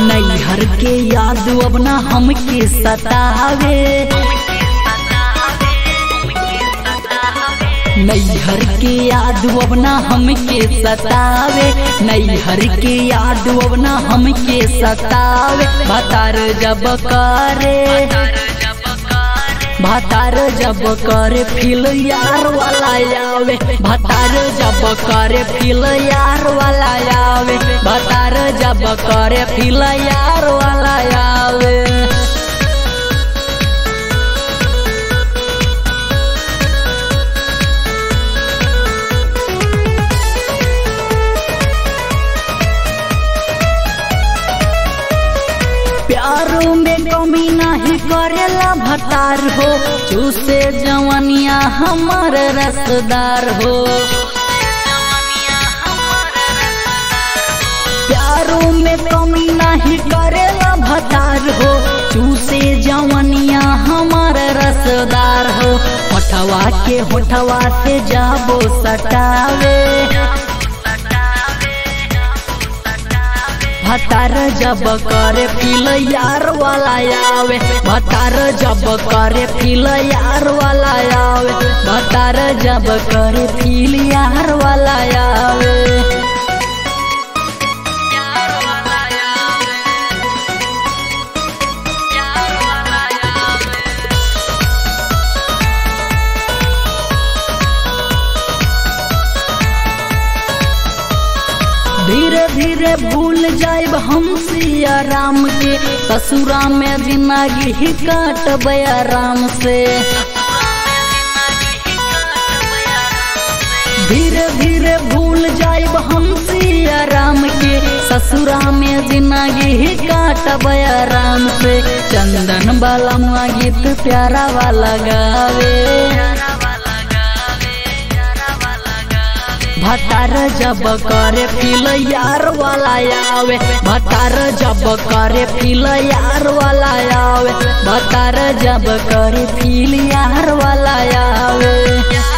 नैहर के याद अब ना हमके सतावे नैहर के याद अब ना हमके सतावे नैहर के याद अब ना हमके सतावे भतार जब करे भतार जब करे फील यार वाला आवे भतार जब करे फील यार वाला आवे भतार जब करे फील यार वाला आवे प्यारो में कमी नहीं करेला भतार हो चूसे जवनिया हमार रसदार हो प्यारो में कमी नहीं करेला भतार हो चूसे जवनिया हमार रसदार हो होठवा के होठवा से जाबो सटावे भतार जब करे फील यार वाला आवे भतार जब करे फील यार वाला आवे भतार जब करे फील यार वाला आवे धीरे धीरे भूल जाए हम सिया राम के ससुरा में जिंदगी ही काट राम से धीरे धीरे भूल जाए हम सिया राम के ससुरा में जिंदगी ही काट राम से चंदन वाला गीत प्यारा वाला गावे भतार जब करे फील यार वाला आवे भतार जब करे फील यार वाला आवे भतार जब करे फील यार वाला आवे